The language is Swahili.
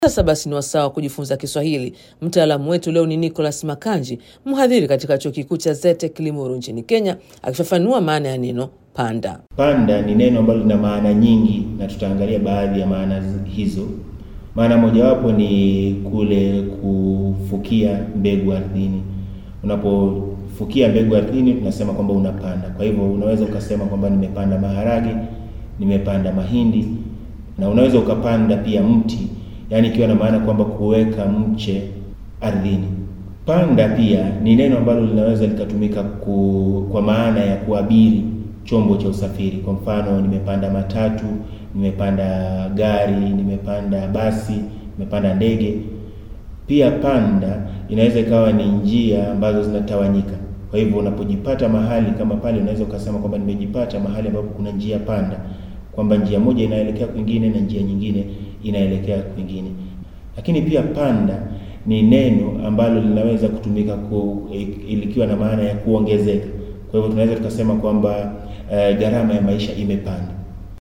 Sasa basi ni wasaa wa kujifunza Kiswahili. Mtaalamu wetu leo ni Nicholas Makanji, mhadhiri katika chuo kikuu cha ZETEC Limuru nchini Kenya, akifafanua maana ya neno panda. Panda ni neno ambalo lina maana nyingi na tutaangalia baadhi ya maana hizo. Maana mojawapo ni kule kufukia mbegu ardhini. Unapofukia mbegu ardhini, tunasema kwamba unapanda. Kwa hivyo unaweza ukasema kwamba nimepanda maharage, nimepanda mahindi, na unaweza ukapanda pia mti yaani ikiwa na maana kwamba kuweka mche ardhini. Panda pia ni neno ambalo linaweza likatumika ku, kwa maana ya kuabiri chombo cha usafiri. Kwa mfano, nimepanda matatu, nimepanda gari, nimepanda basi, nimepanda ndege. Pia panda inaweza ikawa ni njia ambazo zinatawanyika. Kwa hivyo unapojipata mahali kama pale, unaweza ukasema kwamba nimejipata mahali ambapo kuna njia panda, kwamba njia moja inaelekea kwingine na njia nyingine inaelekea kwingine. Lakini pia panda ni neno ambalo linaweza kutumika ku, likiwa na maana ya kuongezeka. Kwa hivyo tunaweza tukasema kwamba uh, gharama ya maisha imepanda.